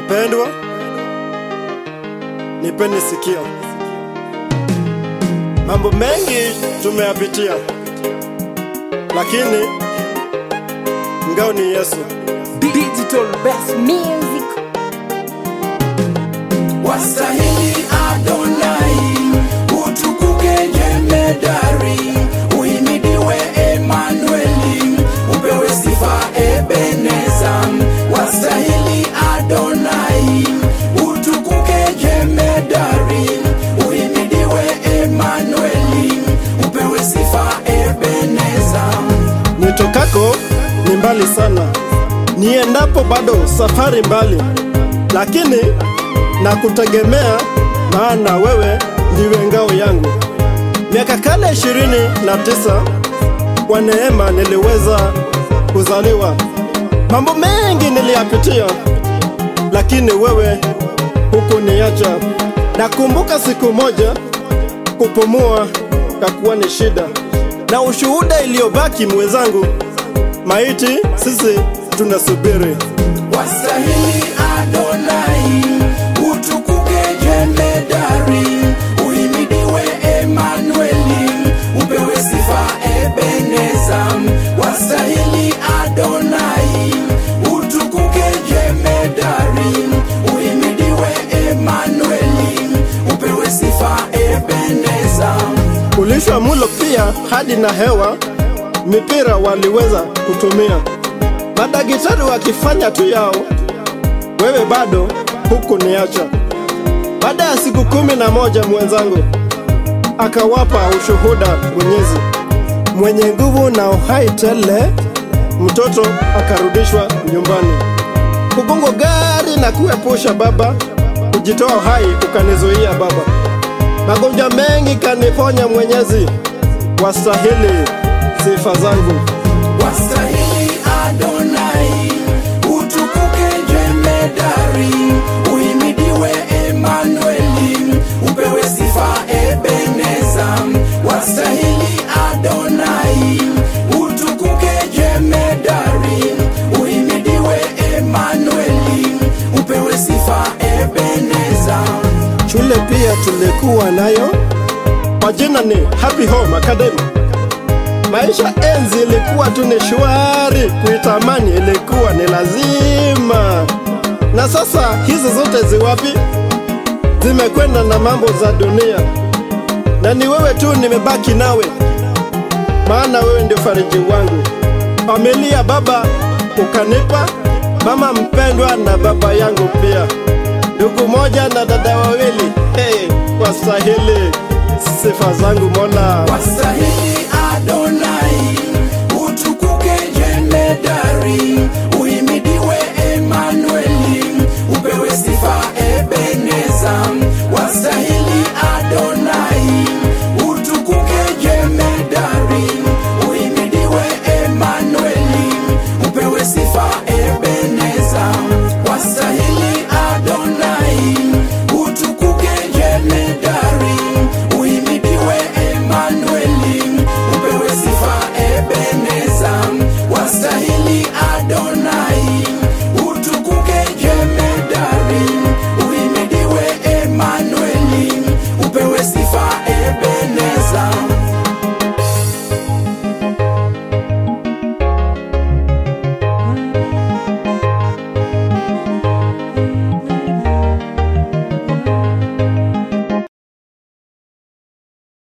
Wapendwa, nipeni sikio. Mambo mengi tumeyapitia, lakini ngao ni Yesu. Digital best music wastahili Adonai, utukuke jemedari, uhimidiwe Emanueli, upewe sifa Ebeneza. Wastahili Adonai, utukuke jemedari, uhimidiwe Emanueli, upewe sifa Ebeneza. Nitokako ni mbali sana, niendapo bado safari mbali, lakini nakutegemea, maana wewe ndiwe ngao yangu. Miaka kale ishirini na tisa kwa neema niliweza kuzaliwa. Mambo mengi niliyapitia, lakini wewe hukuniacha. Nakumbuka siku moja kupumua kakuwa ni shida, na ushuhuda iliyobaki mwenzangu, maiti sisi tunasubiri. Wastahili Adonai, utukuke jemedari, uhimidiwe Emanueli, upewe sifa Ebeneza. Wastahili Adonai, utukuke jemedari, uhimidiwe Emanueli, upewe sifa Ebeneza. Kulishwa mulo pia hadi na hewa, mipira waliweza kutumia, madaktari wakifanya tu yao, wewe bado huku niacha. Baada ya siku kumi na moja mwenzangu akawapa ushuhuda Mwenyezi mwenye nguvu na uhai tele, mtoto akarudishwa nyumbani. Kugongo gari na kuepusha baba, kujitoa uhai ukanizuia baba magonjwa mengi kaniponya Mwenyezi, wastahili sifa zangu. Wastahili Adonai, utukuke jemedari, uhimidiwe Emanueli, upewe sifa Ebeneza. Wastahili Adonai, utukuke jemedari, uhimidiwe Emanueli, upewe sifa Ebeneza. Shule pia tulikuwa nayo, kwa jina ni Happy Home Academy. Maisha enzi ilikuwa tu ni shwari, kuitamani ilikuwa ni lazima. Na sasa hizi zote ziwapi? Zimekwenda na mambo za dunia, na ni wewe tu nimebaki nawe, maana wewe ndio fariji wangu. Familia baba ukanipa, mama mpendwa na baba yangu pia, ndugu moja na dada wawili. Hey, wastahili sifa zangu Mola. Wastahili Adonai